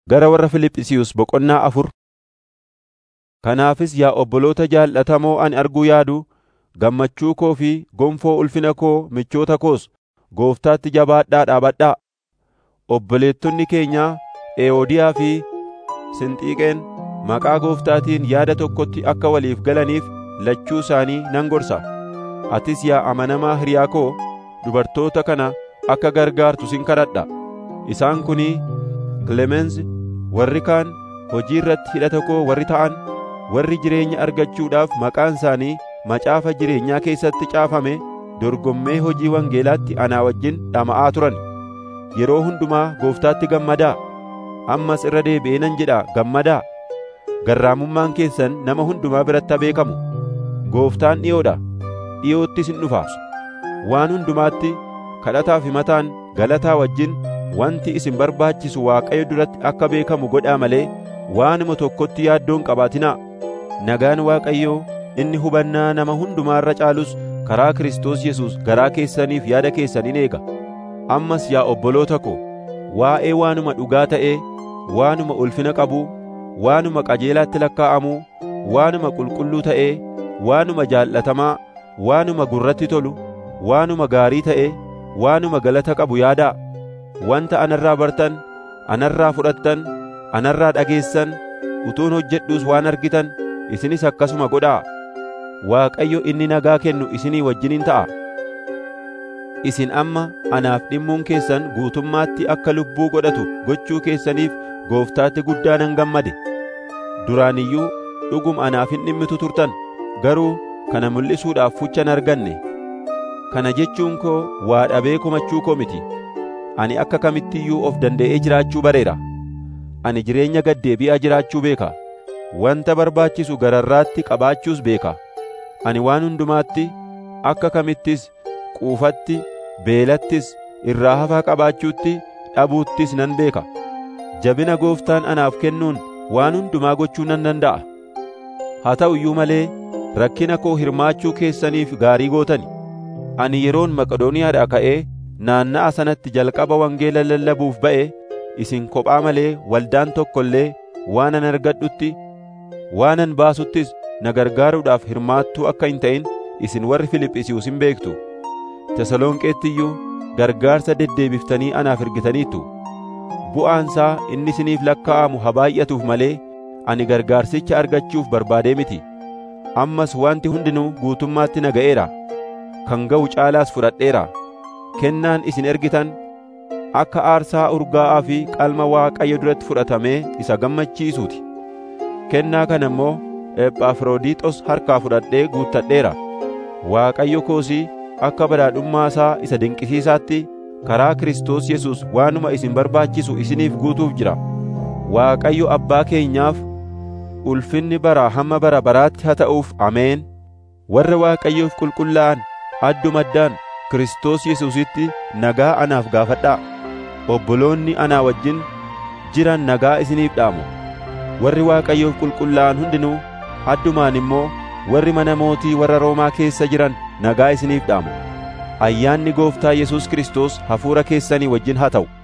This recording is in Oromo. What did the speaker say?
Gara warra Fiiliphisiyuus boqonnaa afur Kanaafis yaa obboloota jaallatamoo ani arguu yaadu, gammachuu koo fi gonfoo ulfina koo michoota koos Gooftaatti jabaadhaa dhaabadhaa. Obboleettonni keenya Ewoodiyaa fi Sinxiiqeen maqaa Gooftaatiin yaada tokkotti akka waliif galaniif lachuu isaanii nan gorsa. Atis yaa amanamaa hiriyaa koo dubartoota kana akka gargaartu sin kadhadha. Isaan kunii Kilemensi, warri kaan hojii irratti hidhata koo warri ta'an, warri jireenya argachuudhaaf maqaan isaanii macaafa jireenyaa keessatti caafame dorgommee hojii wangeelaatti anaa wajjin dhama'aa turan. Yeroo hundumaa Gooftaatti gammadaa. Ammas irra deebi'ee nan jedhaa gammadaa. Garraamummaan keessan nama hundumaa biratti haa beekamu. Gooftaan dhi'oodha; dhi'oottis in dhufa. Waan hundumaatti kadhataaf himataan galataa wajjin wanti isin barbaachisu Waaqayyo duratti akka beekamu godhaa malee waanuma tokkotti yaaddoon hin qabaatinaa. Nagaan Waaqayyoo inni hubannaa nama hundumaa irra caalus karaa Kiristoos Yesuus garaa keessaniif yaada keessan in eega. Ammas yaa obboloota ko, waa'ee waanuma dhugaa ta'ee, waanuma ulfina qabuu, waanuma qajeelaatti lakkaa'amuu, waanuma qulqulluu ta'ee, waanuma jaallatamaa, waanuma gurratti tolu, waanuma gaarii ta'ee, waanuma galata qabu yaadaa. Wanta anarraa bartan, anarraa fudhattan, anarraa dhageessan, utuun hojjedhuus waan argitan, isinis akkasuma godhaa. Waaqayyo inni nagaa kennu isinii wajjiniin ta'a. Isin amma anaaf dhimmuun keessan guutummaatti akka lubbuu godhatu gochuu keessaniif Gooftaatti guddaa nan gammade. Duraan iyyuu dhuguma anaaf hin dhimmitu turtan, garuu kana mul'isuudhaaf fuchan arganne. Kana jechuun koo waa dhabee komachuu koo miti. Ani akka kamitti iyyuu of danda'ee jiraachuu bareera. Ani jireenya gaddeebi'aa jiraachuu beeka. Wanta barbaachisu gararraatti qabaachuus beeka. Ani waan hundumaatti akka kamittis quufatti, beelattis, irraa hafaa qabaachuutti, dhabuuttis nan beeka. Jabina Gooftaan anaaf kennuun waan hundumaa gochuu nan danda'a. Haa ta'u iyyuu malee rakkina koo hirmaachuu keessaniif gaarii gootani. Ani yeroon Maqedooniyaadhaa ka'ee naanna'a sanatti jalqaba wangeela lallabuuf ba'e isin kophaa malee waldaan tokko illee waanan argadhutti waanan baasuttis na gargaaruudhaaf hirmaattuu akka hin ta'in isin warri Fiiliphisiyuus hin beektu. Tesalonqeetti iyyuu gargaarsa deddeebiftanii anaaf ergitaniittu. Bu'aansaa inni isiniif lakkaa'amu haa baay'atuuf malee ani gargaarsicha argachuuf barbaadee miti. Ammas wanti hundinuu guutummaatti na ga'eera. Kan ga'u caalaas fudhadheera. Kennaan isin ergitan akka aarsaa urgaa'aa fi qalma Waaqayyo duratti fudhatamee isa gammachiisuuti. Kennaa kana immoo Ephafroodiixos harkaa fudhadhee guuttadheera. Waaqayyo koosii akka badhaadhummaa isaa isa dinqisiisaatti karaa Kiristoos Yesuus waanuma isin barbaachisu isiniif guutuuf jira. Waaqayyo Abbaa keenyaaf ulfinni baraa hamma bara baraatti haa ta'uuf Ameen. Warra Waaqayyoof qulqullaa'an addumaddaan Kiristoos Yesuusitti nagaa anaaf gaafadhaa. Obboloonni anaa wajjin jiran nagaa isiniif dhaamu. Warri Waaqayyoof qulqullaa'an hundinuu addumaan immoo warri mana mootii warra Roomaa keessa jiran nagaa isiniif dhaamu. Ayyaanni Gooftaa Yesuus Kiristoos hafuura keessanii wajjin haa ta'u.